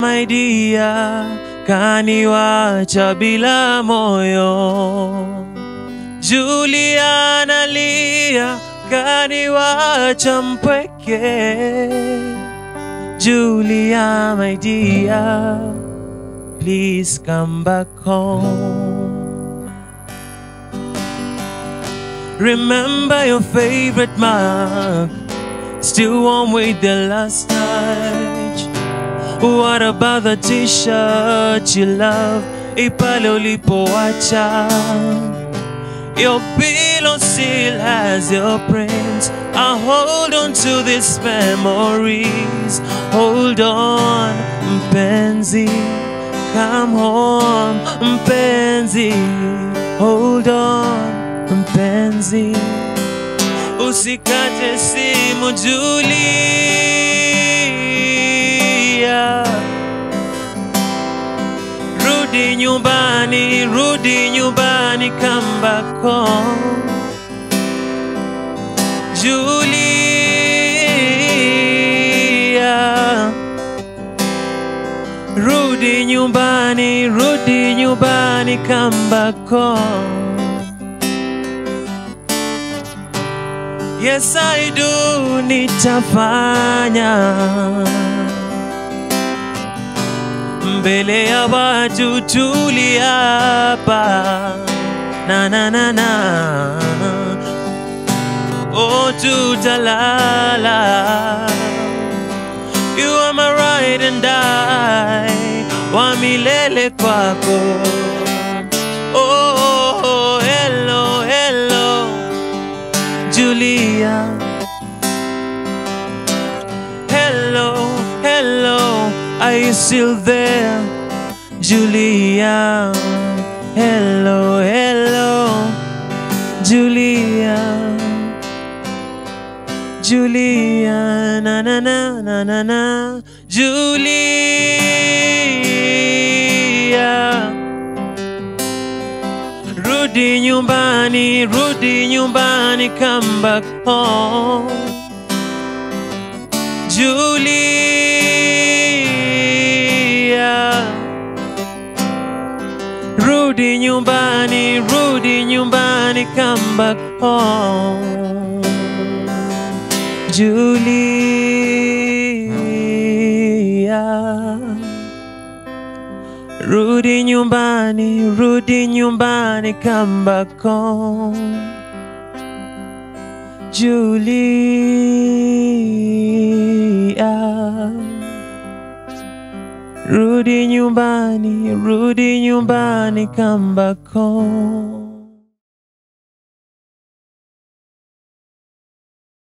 my dear, kaniwacha bila moyo. Julia analia, kaniwacha mpweke. Julia, my dear, please come back home. Remember your favorite mug, still warm with the last touch. What about the t-shirt you love, ipale ulipoacha? Your pillow still has your prints. I hold on to these memories. Hold on, mpenzi. Come home, mpenzi. Hold on, mpenzi. Usikate simu, Julia. Rudi nyumbani, rudi nyumbani, come back home. Julia. Rudi nyumbani, rudi nyumbani, come back home. Yes, I do, nitafanya mbele ya watu tuliapa na na na na oh tutalala you are my ride and die wa milele kwako oh hello hello Julia hello hello are you still there Julia hello hello Julia Julia na na na na na na Julia Rudi nyumbani, rudi nyumbani, come back home. Julia. Rudi nyumbani, rudi nyumbani, come back home. Julia. Rudi nyumbani, rudi nyumbani, come back home. Julia. Rudi nyumbani, rudi nyumbani, come back home.